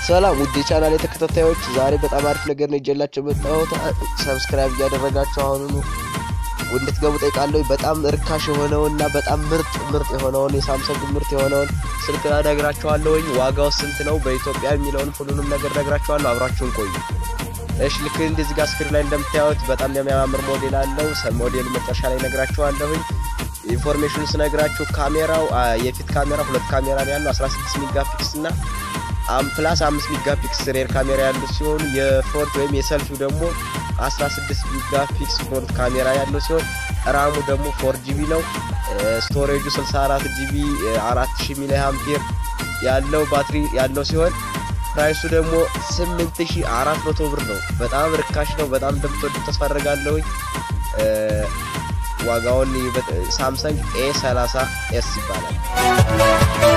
ሰላም ውድ የቻናል ተከታታዮች፣ ዛሬ በጣም አሪፍ ነገር ነው ይዤላችሁ የመጣሁት። ሰብስክራይብ እያደረጋችሁ አሁኑኑ እንድትገቡ ጠይቃለሁ። በጣም እርካሽ የሆነውና በጣም ምርጥ ምርጥ የሆነውን የሳምሰንግ ምርጥ የሆነውን ስልክ እነግራችኋለሁኝ። ዋጋው ስንት ነው በኢትዮጵያ የሚለውን ሁሉንም ነገር እነግራችኋለሁ። አብራችሁን ቆዩ። እሺ ልክ እንደዚህ ጋር ስክሪን ላይ እንደምታዩት በጣም የሚያማምር ሞዴል አለው። ሞዴሉ መጨረሻ ላይ እነግራችኋለሁኝ። ኢንፎርሜሽኑ ስነግራችሁ ካሜራው የፊት ካሜራ ሁለት ካሜራ ነው ያለው 16 ሜጋ ፒክስ እና ፕላስ 5 ሜጋ ፒክስ ሬር ካሜራ ያሉት ሲሆኑ የፍሮንት ወይም የሰልፊው ደግሞ 16 ሜጋ ፒክስ ፍሮንት ካሜራ ያለው ሲሆን ራሙ ደግሞ 4 ጂቢ ነው። ስቶሬጁ 64 ጂቢ 4000 ሚሊ አምፔር ያለው ባትሪ ያለው ሲሆን ፕራይሱ ደግሞ 8400 ብር ነው። በጣም ርካሽ ነው። በጣም እንደምትወዱት ተስፋ አደርጋለሁኝ። ዋጋውን ሳምሰንግ ኤ 30 ኤስ ይባላል።